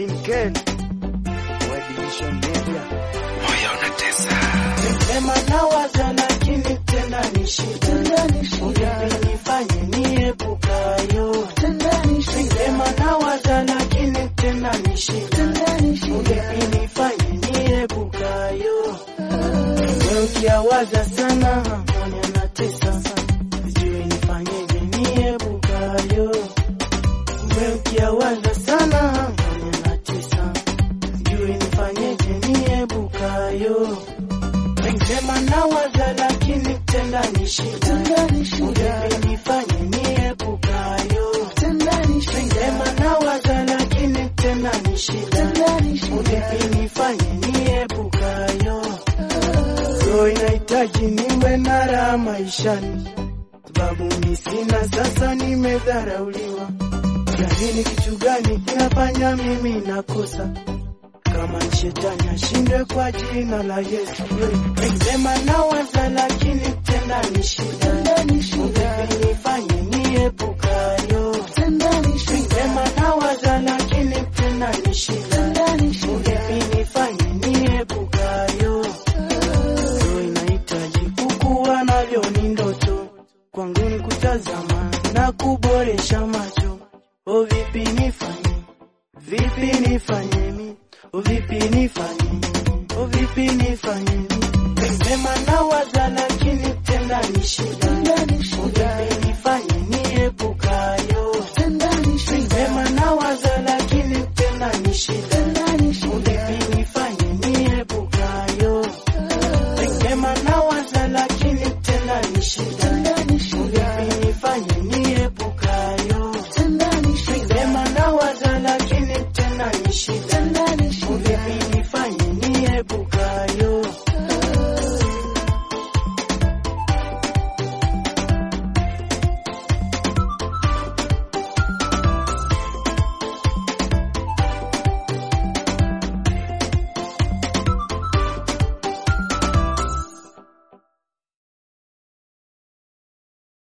Binkel wa Division Media. moyo unatesa Sema nawaza lakini tena ni shida, Uvipi nifanye niepukayo. Sema nawaza lakini tena ni shida, Uvipi nifanye niepukayo. Wewe ukiawaza sana moyo unatesa, sijui nifanyeje niepukayo. Wewe ukiawaza sana moyo unatesa, sijui nifanyeje niepukayo. Sema nawaza lakini tena ni shida, Uvipi nifanye niepukayo. Sema nawaza lakini tena ni shida, Uvipi nifanye niepukayo. So inahitaji niwe na raha maishani, sababu mi sina sasa, nimedharauliwa. Jamini, kitu gani kinafanya mimi nakosa? Kama ni shetani ashindwe kwa jina la Yesu. Sema nawaza lakini tena ni shida, Uvipi nifanye niepukayo. Sema nawaza lakini tena ni shida, Uvipi nifanye niepukayo. So inahitaji kukuwa navyo ni ndoto kwangu ni kutazama na kuboresha macho. O vipi nifanye, vipi nifanye mi, o vipi nifanye, o vipi nifanye mi. Sema nawaza lakini tena ni shida,